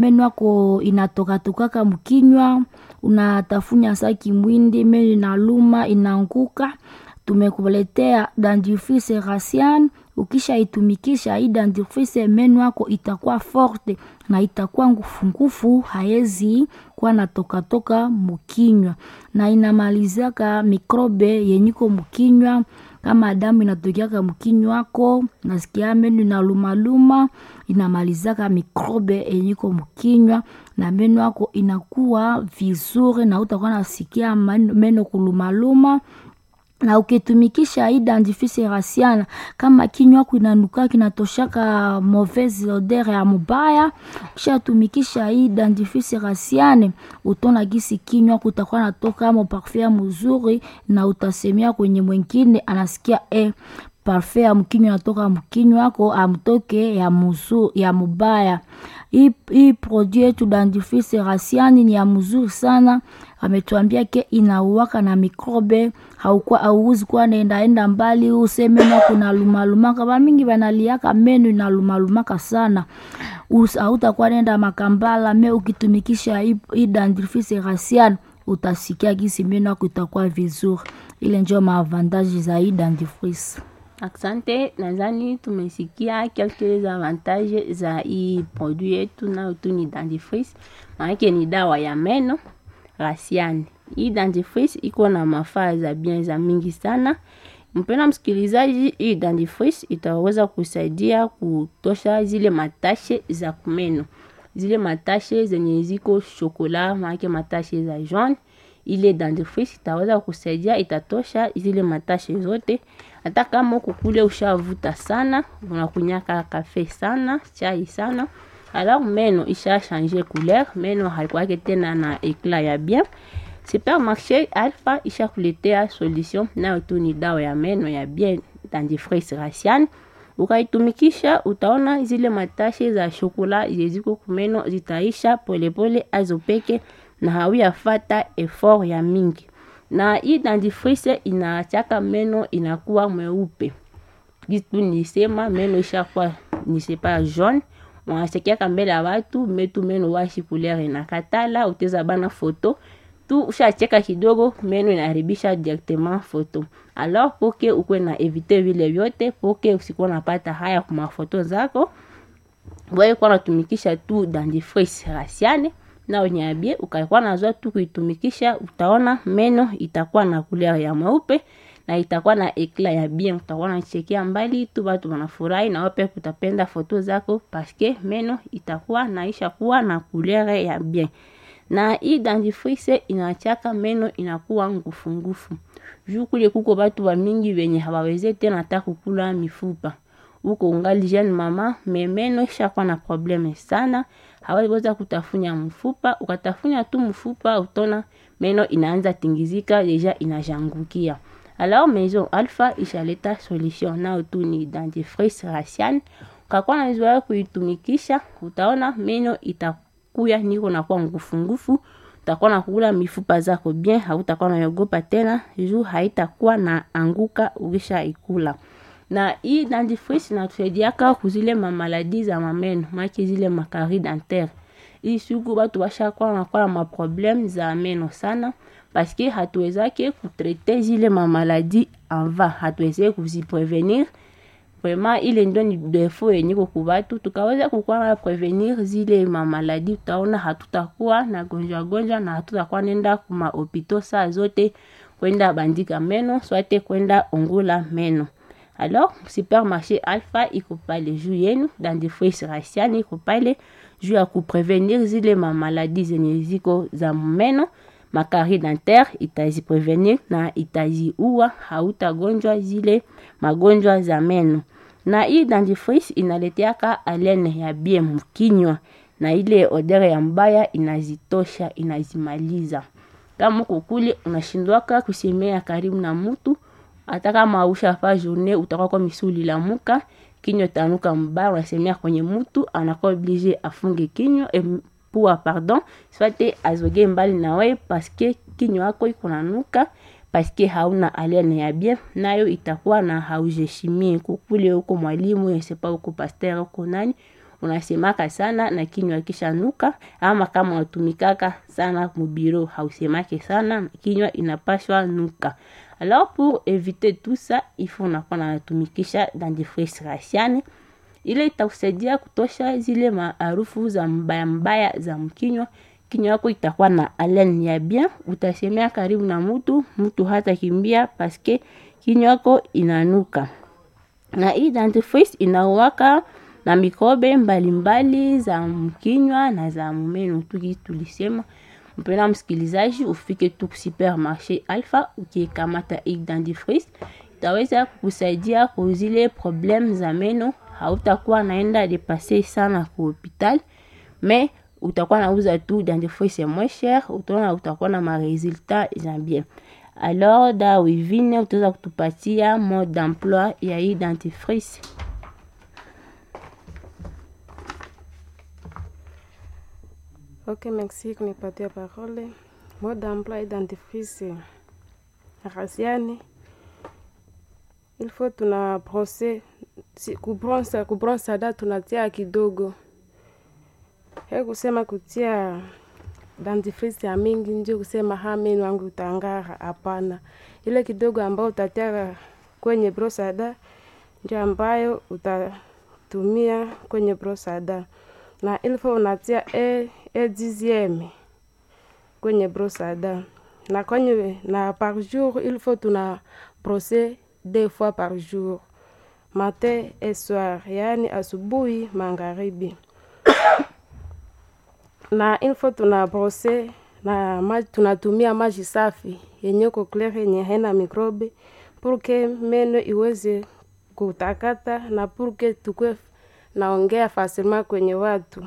meno yako inatokatokaka mkinywa, unatafunya saki mwindi, meno inaluma inaanguka. Tumekuletea dentifrice Rasian. Ukisha itumikisha hii dentifrice, meno yako itakuwa forte na itakuwa ngufungufu, haezi kuwa natokatoka mkinywa, na inamalizaka mikrobe yenyiko mkinywa kama damu inatokiaka mkinywa wako, nasikia meno inalumaluma, inamalizaka mikrobe yenyiko mkinywa na meno yako inakuwa vizuri, na utakuwa nasikia meno kulumaluma na ukitumikisha hii dentifrice Rasiana, kama kinywa yako inanuka kinatoshaka mauvaise odeur ya mubaya, kisha tumikisha hii dentifrice Rasiane, utona gisi kinywa yako utakuwa natoka mo parfum ya mzuri, na utasemia kwenye mwingine anasikia eh, parfum ya mkinywa natoka mkinywa wako amtoke ya mzuri, ya mubaya. Hii hii produit yetu dentifrice Rasiani ni ya mzuri sana, ametuambia ke inauwaka na mikrobe, haukuwa hauwezi kuwa naendaenda mbali useme meno kuna lumalumaka. Ba mingi banaliaka meno inalumalumaka sana, hautakuwa nenda makambala me ukitumikisha hii dentifrice Rasiani utasikia gisi meno yako itakuwa vizuri. Ile ndio maavantage za hii dentifrice. Asante, nadhani tumesikia quelques avantages za hii produit yetu, nayo tu ni dentifrice, maanake ni dawa ya meno Rasiani. Hii dentifrice iko na mafaa za bien za mingi sana. Mpendwa msikilizaji, hii dentifrice itaweza kusaidia kutosha zile matashe za kumeno, zile matashe zenye ziko shokola, maanake matashe za jaune ile dentifrice itaweza kusaidia, itatosha zile matashe zote. Hata kama uko kule ushavuta sana, unakunyaka kafe sana, chai sana, alors meno isha changer couleur, meno haikuwake tena na eclat ya bien. Supermarché Alpha isha kuletea solution, nayo tu ni dawa ya meno ya bien, dentifrice Rasian. Ukaitumikisha utaona zile matashe za shokola zeziko kumeno zitaisha polepole azo peke na hauyafata effort ya mingi, na hii dentifrice inachaka meno inakuwa mweupe. Kitu nisema meno ishakuwa nisepa jaune, wanachekiaka mbele ya watu metu meno washi couleur inakatala, uteza bana foto tu ushacheka kidogo, meno inaharibisha directement foto. Alors poke ukwe na evite vile vyote, poke usikuwa napata haya kwa mafoto zako, wewe kwa natumikisha tu dentifrice Rasiane na unyabie ukaikuwa nazoa tu kuitumikisha, utaona meno itakuwa na couleur ya mweupe na itakuwa na eclat ya bien, utakuwa nachekia mbali tu, watu wanafurahi na wape kutapenda foto zako paske meno itakuwa naisha kuwa na couleur ya bien. Na hii dentifrice inachaka meno inakuwa ngufu ngufu, juu kule kuko batu wa mingi wenye hawaweze tena hata kukula mifupa uko ungali jeune mama me meno ishakuwa na probleme sana, hawaweza kutafunya mfupa. Ukatafunya tu mfupa utona meno inaanza tingizika, deja inajangukia. Alors Maison Alpha ishaleta solution, nao tu ni dentifrice Rasian. Ukakuwa na zoea kuitumikisha, utaona meno itakuya niko nakuwa ngufu ngufu, utakuwa na kula mifupa zako bien, hautakuwa naogopa tena juu haitakuwa na anguka ukisha ikula na hii dentifrice inatusaidiaka kuzile mamaladi za mameno maki zile makari dentaire. Hii siku batu bashakuwa nakuwa na maprobleme za meno sana, paske hatuwezake kutrete zile mamaladi ava, hatuweze kuziprevenir. Vraiment ile ndo ni defo yenye kwa batu, tukaweza kukuwa na prevenir zile mamaladi, utaona hatutakuwa na gonjwa gonjwa na hatutakuwa nenda kuma hopito saa zote kwenda bandika meno swate kwenda ongula meno. Alors supermarché Alpha iko pale juu yenu, dentifrice Rasian iko pale juu ya kuprevenir zile mamaladi zenye ziko za meno, makari dentaire itaziprevenir na itaziua, hautagonjwa zile magonjwa za meno. Na hii dentifrice inaleteaka alene ya bien mkinywa, na ile odeur ya mbaya inazitosha, inazimaliza. Kama uko kule unashindwaka kusemea karibu na mutu hata kama ushafa journée utakuwa kwa misuli la muka kinywa tanuka mbaya, unasemea kwenye mtu anakuwa oblige afunge kinywa e, pua pardon, swate azoge mbali na wewe paske kinywa yako iko nanuka paske hauna alene ya bien, nayo itakuwa na haujeshimie kukule huko mwalimu yesepa huko pasteur huko nani unasemaka sana na kinywa kishanuka, ama kama unatumikaka sana mubiro hausemake sana, kinywa inapashwa nuka. Alors pour éviter tout ça, il faut unakuwa natumikisha dentifrice Rasiane ile itakusaidia kutosha zile maarufu za mbaya mbaya za mkinywa. Kinywa yako itakuwa na haleine ya bien, utasemea karibu na mtu, mtu hata kimbia paske kinywa yako inanuka. Na hii dentifrice inauwaka na mikrobe mbalimbali za mkinywa na za mumeno tuki tulisema. Mpena msikilizaji, ufike tu supermarché Alpha ukikamata hii dentifrice itaweza kukusaidia kwa zile problem za meno. Hautakuwa naenda depase sana ku hopital, mais utakuwa nauza tu dentifrice moins cher, utaona utakuwa na maresultat za bien. Alors da wivine utaweza kutupatia mode d'emploi ya hii dentifrice. Ok, merci kunipatia parole. Mode d'emploi dentifrice Rasiane, il faut tuna brose si, kubronsa kubronsa da tunatia kidogo, he kusema kutia dentifrice ya mingi ndio kusema ha meno wangu utangara. Hapana, ile kidogo ambayo utatia kwenye brosada ndio ambayo utatumia kwenye brosada, na ilfo unatia e, e dixieme kwenye brosada na kwenye na par jour il faut tuna brosser deux fois par jour matin et soir, yaani asubuhi magharibi na il faut tuna brose na maji, tunatumia maji safi yenye ko clear yenye haina mikrobe purke meno iweze kutakata na purke tukwe naongea fasilma kwenye watu.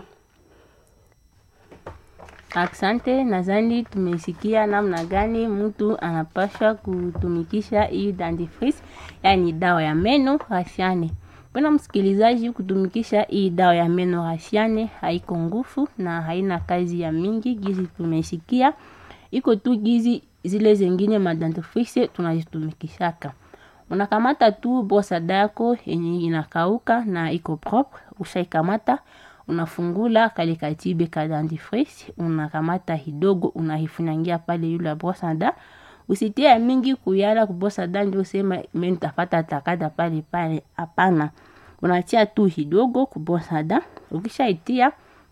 Asante, nadhani tumesikia namna gani mtu anapaswa kutumikisha hii dentifrice, yani dawa ya meno Rasiane. Pena msikilizaji, kutumikisha hii dawa ya meno Rasiane haiko nguvu na haina kazi ya mingi, gizi tumesikia, iko tu gizi zile zengine madentifrice tunazitumikishaka. Unakamata tu brosada yako yenye inakauka na iko propre, ushaikamata unafungula kale katibe ka dentifrice, unakamata hidogo unahifunyangia pale yule brosada. Usitie ya mingi kuyala kubrosada ndio sema mimi nitapata takata pale pale, hapana. Unatia tu hidogo kubrosada, ukishaitia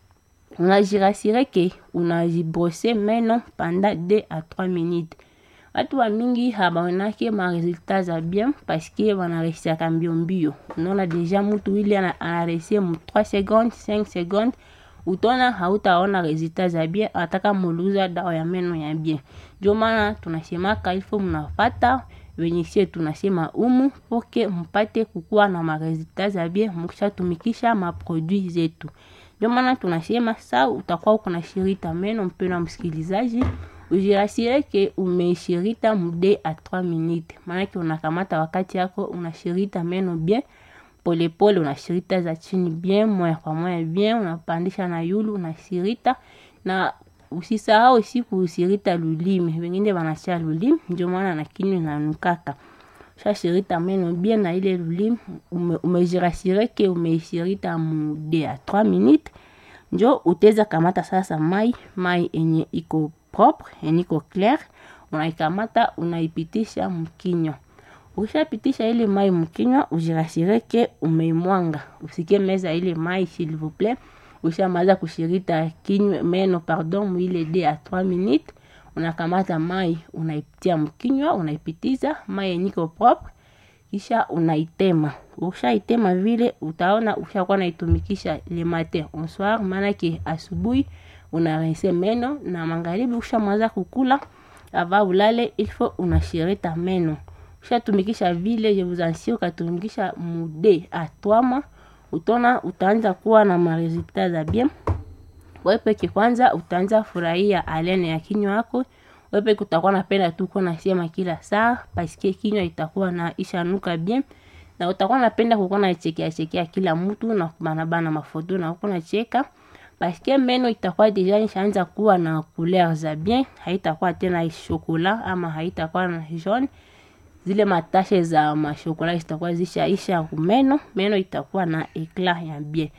unajirasire ke unajibrose meno pendant 2 à 3 minutes. Watu wa mingi habaonake maresultat za bien paske wanaresiaka mbio mbio. Unaona deja mutu ile anaresie mu 3 secondes 5 secondes, utona hautaona resultat za bien ataka muluza dawa ya meno ya bien. Ndio maana tunasemaka ilfo mnafata wenye sie tunasema umu poke mpate kukuwa na maresultat za bien mukishatumikisha maproduit zetu. Ndio maana tunasema sa utakuwa uko na shirita meno, mpendwa msikilizaji ujirasire ke umeishirita mude a 3 minutes, maanake unakamata wakati yako unashirita meno bien polepole, unashirita za chini bien moya kwa moya bien, unapandisha na yulu unashirita, na usisahau siku usirita lulimi, wengine wanachia lulimi, ndio maana na kinywa inanukaka shashirita meno bien na ile lulimi ume, umejirasire ke umeishirita mude a 3 minutes, njo uteza kamata sasa mai mai enye iko propre eniko clair, unaikamata unaipitisha mkinywa. Ukishapitisha ile mai mkinywa, ujirasire ke umeimwanga, usikie meza ile mai s'il vous plaît. Ushamaliza kushirita kinywa meno pardon, mwile de a 3 minutes, unakamata mai unaipitia mkinywa, unaipitiza mai eniko propre, kisha unaitema. Ukishaitema vile utaona ushakuwa naitumikisha le matin au soir, maana ke asubuhi unarinse meno na magharibi ushamaliza kukula ava ulale, ilfo unashirita meno. Ushatumikisha vile, je vous assure, ukatumikisha mude a 3 mois, utona utaanza kuwa na maresultat za bien. Wewe peke kwanza utaanza furahia haleine ya kinywa yako. Wewe peke utakuwa napenda tu kuwa nasema kila saa, paske kinywa itakuwa na ishanuka bien na utakuwa napenda kukuwa nachekea chekea kila mtu na kubanabana mafoto na kukuwa nacheka paske meno itakuwa deja ishaanza kuwa na couleur za bien, haitakuwa tena shokola ama haitakuwa na jaune. Zile matashe za mashokola zitakuwa zishaisha kumeno, meno itakuwa na eclat ya bien.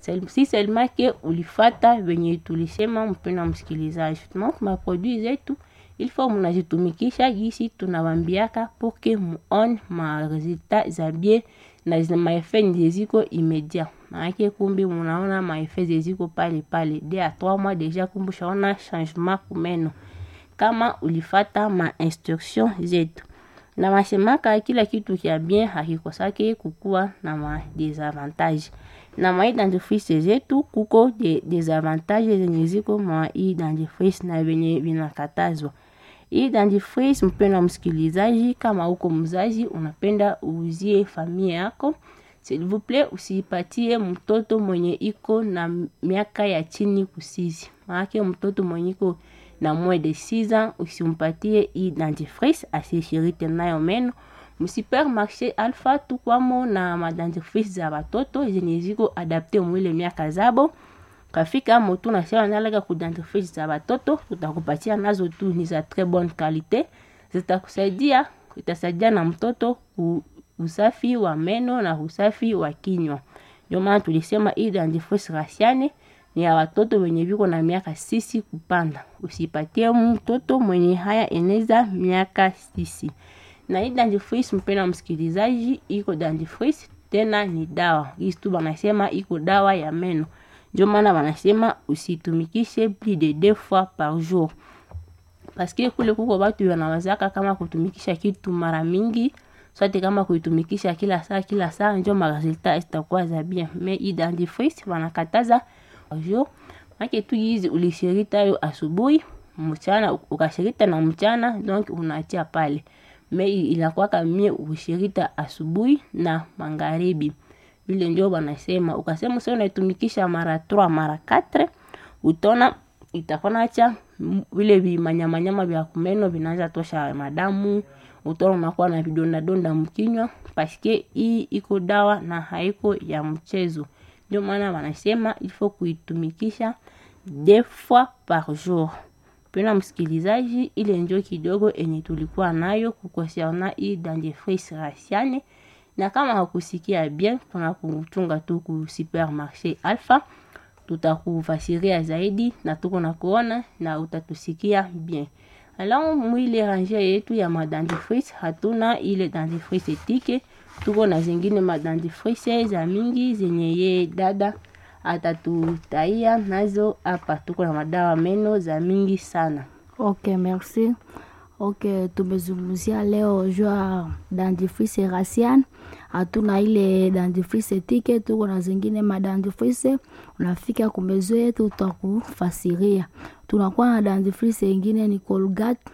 Sel- si selma ke ulifata venye tulisema, mpenda msikilizaji, donc maproduit zetu il faut munazitumikisha gisi tunawambiaka poke muone maresultat za bien na zina maefe nje ziko immédiat maanake kumbi munaona maefe zeziko pale pale de a 3 mois deja kumbi ushaona changement kumeno kama ulifata ma instruction zetu na masemaka kila kitu kya bien hakikosake kukuwa na ma desavantage na maidentifrice zetu kuko de desavantage zenye ziko mwa hii dentifrice na venye vinakatazwa hii dentifrice mpenda msikilizaji kama uko mzazi unapenda uuzie familia yako s'il vous plaît usipatie mtoto mwenye iko na miaka ya chini kusizi maanake mtoto mwenye iko na moins de 6 ans usimpatie hii dentifrice asishirite nayo meno msupermarché alpha tukwamo na madentifrice za batoto zenye ziko adapte mwile miaka zabo kafika motu nasema nalaga ku dentifrice za batoto tutakupatia nazo tu ni za très bonne qualité zitakusaidia itasaidia na mtoto ku usafi wa meno na usafi wa kinywa ndio maana tulisema hii dentifrice rasiane ni ya watoto wenye viko na miaka sisi kupanda usipatie mtoto mwenye haya eneza miaka sisi na hii dentifrice mpenda msikilizaji iko dentifrice tena ni dawa hii tu banasema iko dawa ya meno ndio maana banasema usitumikishe plus de deux fois par jour paske kule kuko batu wanawazaka kama kutumikisha kitu mara mingi sote kama kuitumikisha kila saa kila saa njo maresultat zitakuwa za bien mais hii dentifrice wanakataza jour make tu hizi ulishirita yo asubuhi mchana ukashirita na mchana donc unaachia pale me inakwaka mie ushirita asubuhi na magharibi vile ndio wanasema ukasema sasa unaitumikisha mara 3 mara 4 utona itakuwa nacha vile vimanyamanyama vya kumeno vinaanza tosha madamu utona unakuwa na vidondadonda mkinywa paske hii iko dawa na haiko ya mchezo ndio maana wanasema ilfo kuitumikisha deux fois par jour pena msikilizaji ile njo kidogo enye tulikuwa nayo kukonserna hii dentifrice rasiane na kama hakusikia bien tuna kuchunga tu ku supermarché alpha tutakufasiria zaidi na tuko na kuona na utatusikia bien alors mwile range yetu ya madentifrice hatuna ile dentifrice etike tuko na zingine madentifrice za mingi zenye ye dada atatutaia nazo hapa tuko na madawa meno za mingi sana ok merci ok tumezungumzia leo jua dentifrice rasian hatuna ile dentifrice tike tuko na zingine madentifrice unafika kumezo yetu utakufasiria tunakuwa na dentifrice ingine ni colgate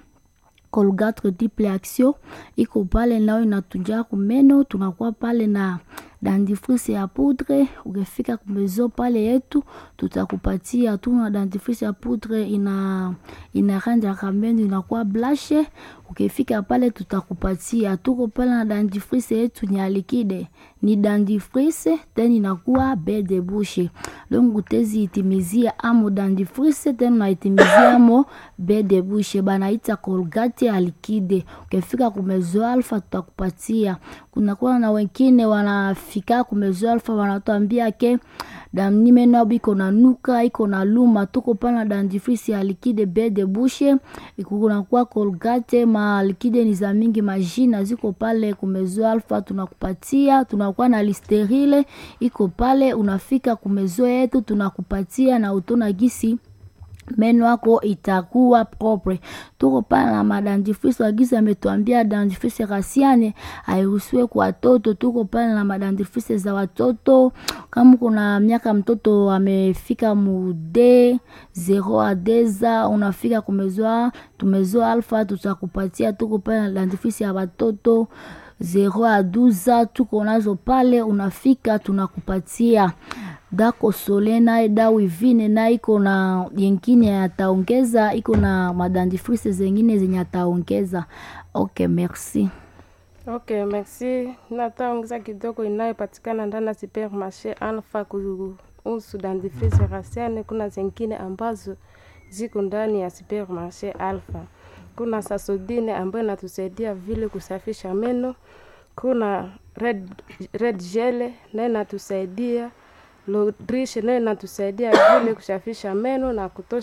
colgate triple action iko pale nayo inatunjaa kumeno tunakuwa pale na dentifrice ya poudre ukifika kumezo pale yetu tutakupatia tuna dentifrice ya poudre ina inaranjaka meno inakuwa blashe ukifika pale tutakupatia tuko pale na dentifrice yetu ni alikide ni dentifrice tena inakuwa be de bouche donc utezi itimizia amo dentifrice tena unaitimizia amo be de bouche banaita colgate alikide ukifika kumezo alfa tutakupatia kunakuwa na wengine wanafika kumezo alfa wanatuambia ke damni meno abo iko na nuka iko na luma tuko pana dentifrice ya likide be de bouche kunakuwa colgate ma likide ni za mingi majina ziko pale kumezo alfa tunakupatia tunakuwa na listerile iko pale unafika kumezo yetu tunakupatia na utona gisi meno yako itakuwa propre tuko pale na madentifrice wagizi ametuambia dentifrice rasiane hairuhusiwe kwa watoto tuko pale na madentifrice za watoto kama kuna miaka mtoto amefika mude zero a deza unafika kumezoa tumezoa alfa tutakupatia tuko pale na dentifrice ya watoto zero a duza tuko nazo pale unafika tunakupatia dako sole naye dawa ivine na iko na yengine ataongeza iko na madentifrice zengine zenye ataongeza ok merci ok merci nataongeza kidogo inayopatikana ndani ya supermarché alpha kuhusu dentifrice rasiane kuna zingine ambazo ziko ndani ya supermarché alpha kuna sasodine ambayo inatusaidia vile kusafisha meno kuna red, red gel nayo inatusaidia Lodrishe nayo inatusaidia vile kushafisha meno na kutosha